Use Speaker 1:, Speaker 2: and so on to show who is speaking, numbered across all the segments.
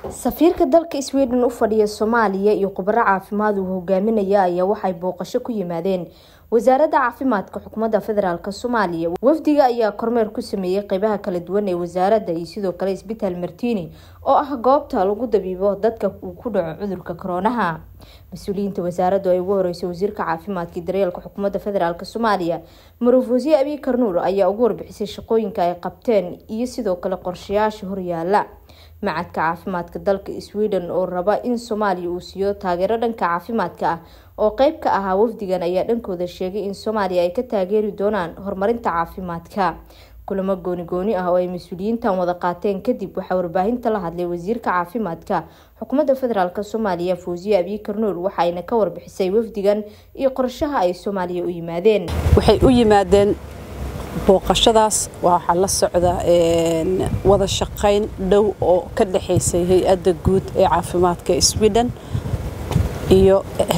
Speaker 1: safiirka dalka sweden u fadhiya soomaaliya iyo khubaro caafimaad uu hogaaminaya ayaa waxay booqasho ku yimaadeen wasaaradda caafimaadka xukuumadda federaalk soomaaliya wafdiga ayaa kormeer ku sameeyey qeybaha kala duwan ee wasaaradda iyo sidoo kale isbitaal martini oo ah goobta lagu dabiibo dadka uu ku dhaco cudurka koroonaha mas-uuliyiinta wasaaraddu ay ugu horeysay wasiirka caafimaadka iyo daryeelka xukuumadda federaalk soomaaliya maruf wasiir abiy karnuur ayaa ugu warbixisay shaqooyinka ay qabteen iyo sidoo kale qorshayaasha horyaala macadka caafimaadka dalka sweden oo raba in soomaaliya uu siiyo taageero dhanka caafimaadka ah oo qeyb ka ahaa wafdigan ayaa dhankooda sheegay in soomaaliya ay ka taageeri doonaan horumarinta caafimaadka kulamo gooni gooni ah oo ay mas-uuliyiintan wada qaateen kadib waxaa warbaahinta la hadlay wasiirka caafimaadka xukuumadda federaalk soomaaliya fawsiye abiy karnuur waxaayna ka warbixisay wafdigan iyo qorshaha ay soomaaliya u yimaadeen
Speaker 2: waxay u yimaadeen booqashadaas waxaa la socda wada shaqayn dhow oo ka dhexaysay hay-adda guud ee caafimaadka sweden iyo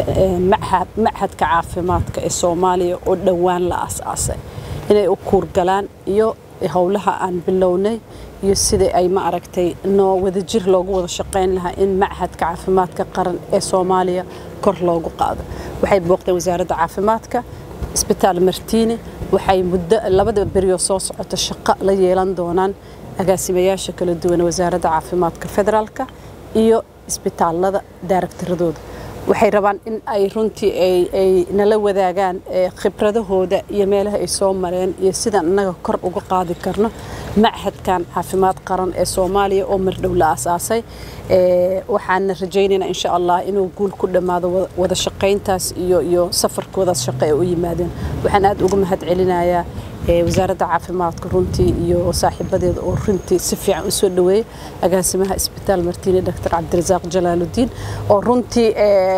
Speaker 2: machadka caafimaadka ee soomaaliya oo dhowaan la aas-aasay inay u kuurgalaan iyo howlaha aan bilownay iyo sidai ay ma aragtay noo wadajir loogu wada shaqayn lahaa in machadka caafimaadka qaran ee soomaaliya kor loogu qaado waxay booqdeen wasaaradda caafimaadka isbitaal martiine waxay muddo labada berioo soo socota shaqo la yeelan doonaan agaasimayaasha kala duwan wasaaradda caafimaadka federaalka iyo isbitaalada daaragtaradooda waxay rabaan in ay runtii ay nala wadaagaan khibradahooda iyo meelaha ay soo mareen iyo sidaan innaga kor uga qaadi karno machadkan caafimaad qaran ee soomaaliya oo mardhow la aasaasay waxaana rajaynaynaa insha allah inuu guul ku dhammaado wada shaqayntaas iyo iyo safarkoodaas shaqo ee u yimaadeen waxaan aad uga mahad celinayaa wasaaradda caafimaadka runtii iyo saaxiibadeeda oo runtii si fiican u soo dhaweeyey agaasimaha isbitaal martiine doctor cabdirasaaq jalaaludiin oo runtii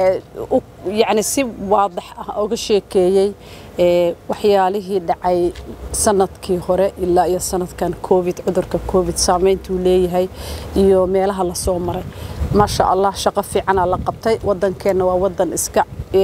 Speaker 2: yacni si waadax ah uga sheekeeyey waxyaalihii dhacay sanadkii hore ilaa iyo sanadkan covid cudurka covid saameyntuu leeyahay iyo meelaha lasoo maray maasha allah shaqo fiicanaa la qabtay wadankeenna waa wadan iska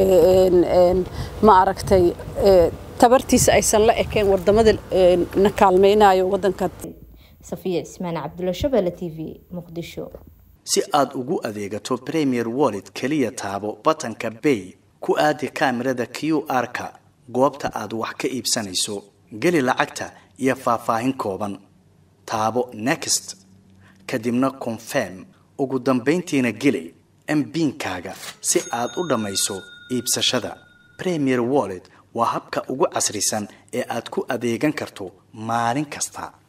Speaker 2: ma aragtay tabartiisa aysan la ekeen wadamada na kaalmaynayo wadanka
Speaker 1: safiya cismaan cabdulla shabeelle t v muqdisho
Speaker 3: si aad ugu adeegato premier wallet keliya taabo batanka bay ku aadi kaamirada q r-ka goobta aad wax ka iibsanayso geli lacagta iyo faahfaahin kooban taabo next kadibna confirm ugu dambayntiina geli mbiinkaaga si aad u dhammayso iibsashada premier wallet waa habka ugu casrisan ee aad ku adeegan karto maalin kasta